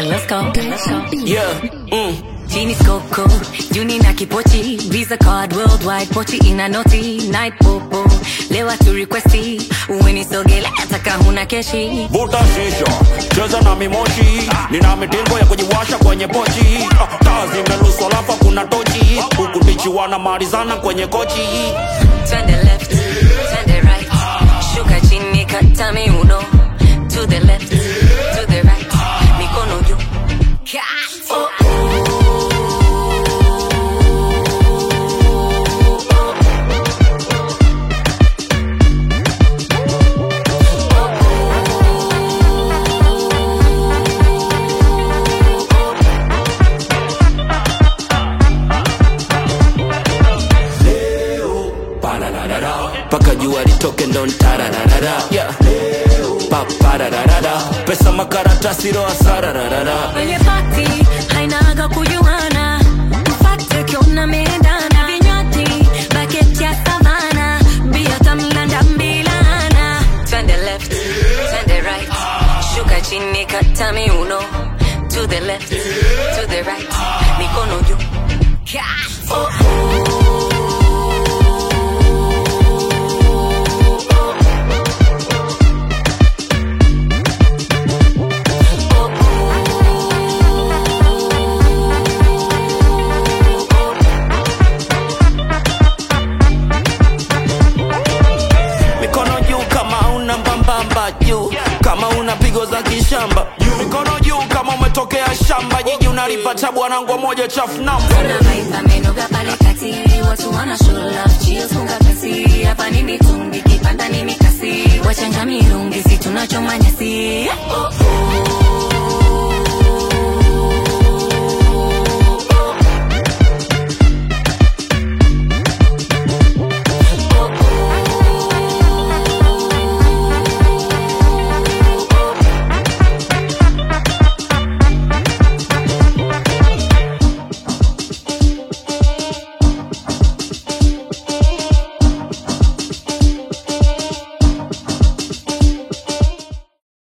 let's go, let's go. Yeah, mm. Genie Coco, Juni na kipochi, Visa card worldwide, pochi ina noti, night popo, lewa tu requesti, uwenisogele ataka huna keshi. Vuta shisha, cheza na mimoshi, nina mitingo ya kujiwasha kwenye pochi. Ah, Taa zimeluswa lafa kuna tochi, huku tichiwa na marizana kwenye kochi. Turn the left, turn the right, shuka chini kata miuno, to the left, to the right, mikono juu. Oh, Pararara, paka jua litoke ndo ntararara. Yeah. Papararara, pesa makaratasi roa sararara. Kwenye party hainaga kujuana, mfate ukiona meendana, vinywaji baketi ya savana, bia tamlanda mbilana. Turn the left, turn the right, shuka chini kata miuno, to the left, to the right, mikono juu. Oh, Mikono juu kama una mbambamba juu, kama una pigo za kishamba. Mikono juu kama umetokea shamba, jiji unalipata bwanangu moja chafu namba. Kuna vibe amenoga pale kati, watu wana show love, chills funga kasi, hapa ni mitungi, kipanda ni mikasi, wachanga mirungi, si tunachoma nyasi. Oh,